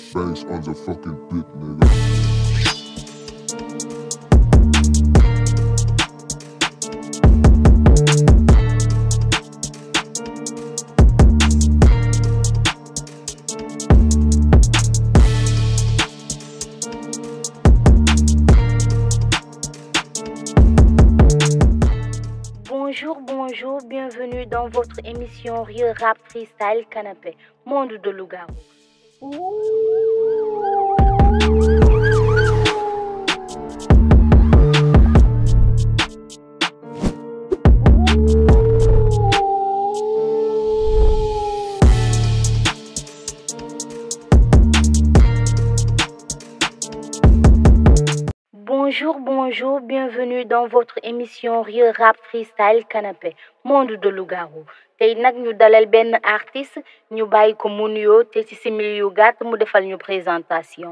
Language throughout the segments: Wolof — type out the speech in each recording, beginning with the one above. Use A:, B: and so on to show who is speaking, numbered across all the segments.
A: Banks on the fucking beat, nigga.
B: Bonjour, bonjour, bienvenue dans votre émission Real Rap Freestyle Canapé, monde de loup-garou. Bonjour, bonjour, bienvenue dans votre émission Real Rap Freestyle Canapé, monde de loup-garou. tey nag ñu dalal benn artiste ñu bàyyi ko mu nuyoo te ci simili yu gàtt mu defal ñu présentation.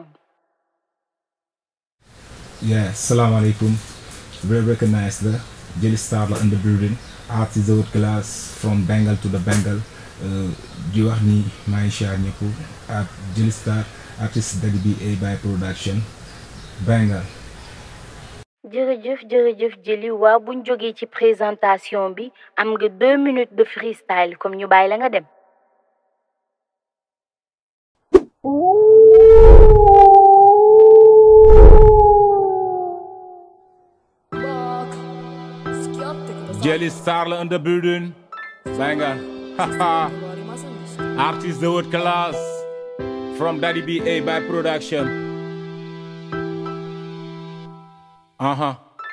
C: Yeah, Assalamu alaikum. Very recognized the Jelly Star in the building. Artist of class from Bengal to the Bengal. Uh, di wax ni maa ngi siyaar ñëpp ak Jelly Star artiste Daddy B.A by production Bengal.
B: jërëjëf jërëjëf jëli waa buñ jógee ci présentation bi am nga deux minutes de freestyle comme ñu bàyyi la nga dem.
C: Jelly Star in the building. Bengal. Haha. Artist of world class from Daddy B.A by production. Uh-huh.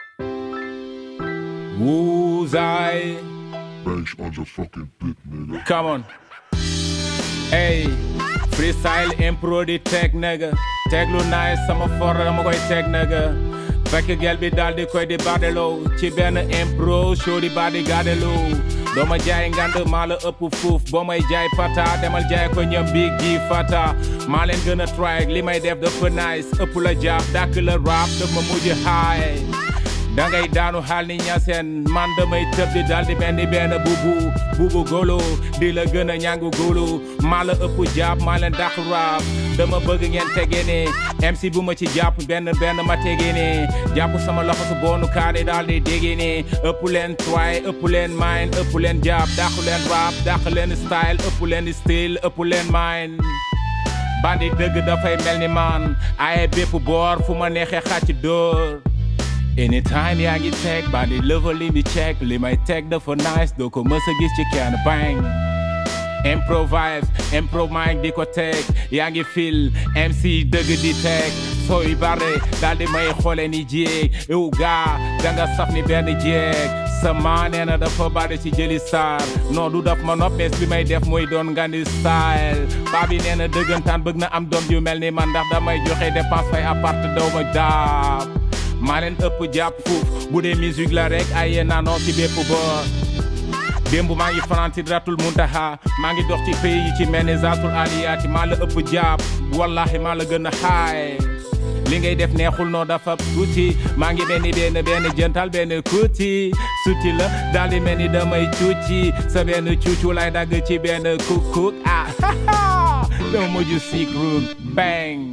C: Woozai.
A: Banks on the fucking beat, nigga.
C: Come on. Hey, freestyle impro di teg nigga. Teg lu nice sama for dama koy teg nigga. Fekk gel bi daal di koy di badeloo ci benn impro show di badi gadeloo. doo ma jaay ngand maa la ëpp fuuf boo may jaay pata demal jaay ko ñoom bi gi fata maa leen gën a try li may def dafa nice ëpp la jaaf dàkk la rap daf ma mujj haay dangay daanu xaal ni ñaseen man damay tëb di dal di mel ni benn bubu bubu golo di la gën a ñàngu golo maa la ëpp jàpp maa leen dàq rap dama bëgg ngeen tegee ne MC bu ma ci jàpp benn benn ma tegee ne jàpp sama loxo su boonu kaani daal di déggee ne ëpp leen try ëpp leen mind ëpp leen jàpp dàq leen rap dàq leen style ëpp leen style ëpp leen mind bandi dëgg dafay mel ni man ay bépp boor fu ma neexee xàcc dóor anytime yaa ngi teg bandi level li mi check li may teg dafa nice doo ko mës a gis ci kenn bang improvise improv mic di ko teg yaa ngi fil MC dëgg di teg sooy bare daal di may xoole ni jéeg yow gaa danga saf ni benn jéeg sama nee na dafa bari ci jëli star non du daf ma noppees li may def muy doon ngandi style baabi nee na dëggantaan bëgg na am doom yu mel ni man ndax damay joxe dépense fay appart daw ma daab maa leen ëpp jàpp fuuf bu dee musique la rek ay yéen naanoo ci bépp boor démb maa ngi fanaan ci ratul muntaha maa ngi dox ci pays yi ci mel ni zatul aliyaati maa la ëpp jàpp wallahi maa la gën a xaay li ngay def neexul noo dafa tuuti maa ngi benn benn benn jëntal benn kuti suti la daal di mel ni damay cuuci sa benn cuucu lay dagg ci benn kukuk ah dama mujj sikru bang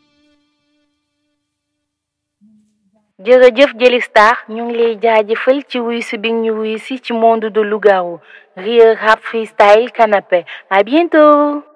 B: jërëjëf Jelly Star ñu ngi lay jaajëfal ci wuy si bi ñu wuy si ci monde de loup-garou Real Rap Freestyle Canapé à bientôt